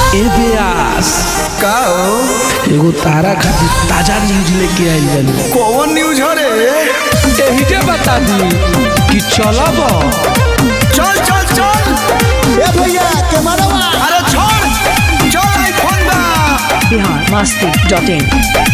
ए व्यास का हो एगो तारा खातिर ताजा न्यूज लेके आइल बानी कौन न्यूज हो रे एही के बता दी कि चलब चल चल चल ए भैया कैमरावा अरे छोड़ चल आईफोन बा बिहार मस्ती डॉट इन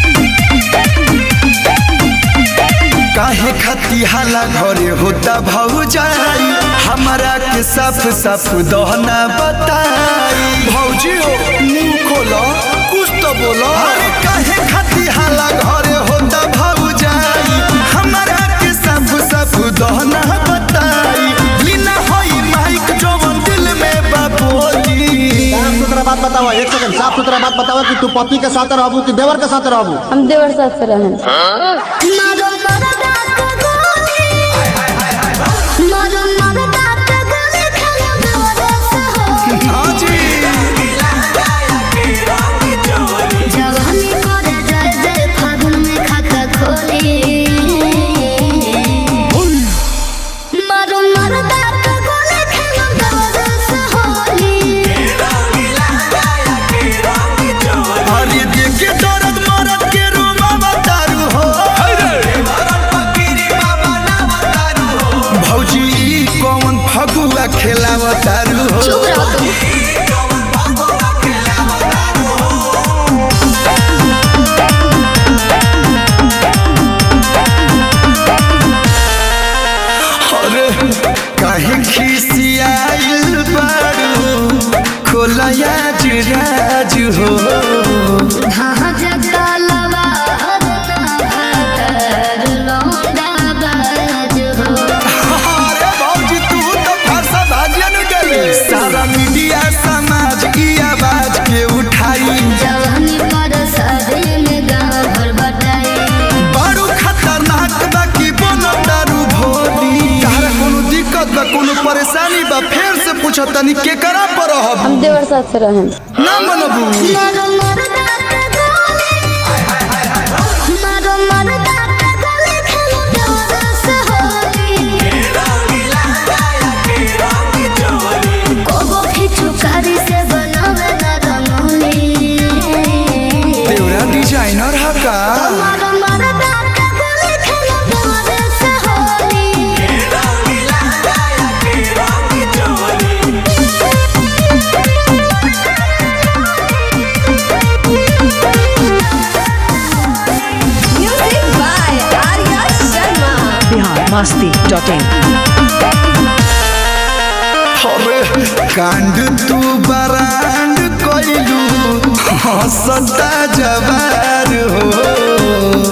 काहे खाती हाला घरे होता भौजाई हमारा के साफ साफ दहना बताई भौजी हो मुंह खोलो कुछ तो बोलो अरे काहे खाती हाला घरे होता भौजाई हमारा के साफ साफ दहना बताई बिना होई माइक जवन दिल में बाबोली साफ सुथरा बात बताओ एक सेकंड साफ सुथरा बात बताओ कि तू पति के साथ रहबू कि देवर के साथ रहबू हम देवर साथ से रहें हाँ जी अरे देखे दर्द मरद के रूबा बतारू हो भौजी ई कौन फगुआ खेलावतारू हो अरे काहे खिसियाइल बारू खोलया जुराज हो अरे भौजी तू तो फरसा भाजिया न गई सारा मीडिया समाज की आवाज के उठाई बड़ू खतरनाक बा की बनो दारू भोली तारा कोनो दिक्कत बा कोनो परेशानी बा फेर से पूछ तनी के करा पर रहब हम देवर साथ से रहें ना मनबू देवरा डिजाइनर हा का बिहार मस्ती डॉट इन अरे कांड तू बरांड कोइलू हंसता जवार हो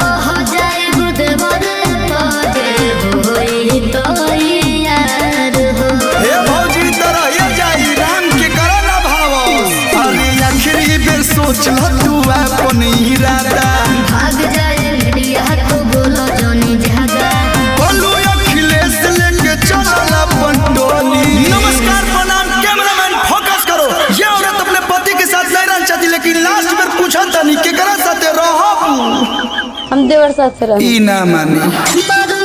हे भौजी तरह ये जाई राम के करो ना भाव अरे आखिरी बेर सोच ल तू अपन इरादा बोलू अखिलेश लेके चलल अपन टोली नमस्कार प्रणाम कैमरामैन फोकस करो ये औरत अपने पति के साथ नहीं रहना चाहती लेकिन लास्ट में पूछा तनी केकरा साथे रहब हम देवर साथ से रहें ई ना मानी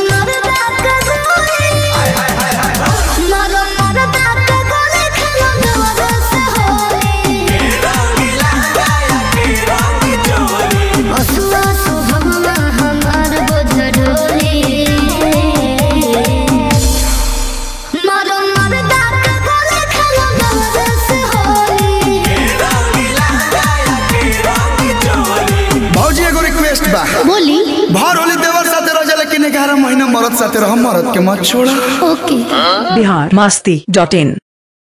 भौजी एगो रिक्वेस्ट बा बोली भर होली देवर साथे रह जा लेकिन 11 महीना मरद साथे रह मरद के मत छोड़ा ओके बिहार मस्ती डॉट इन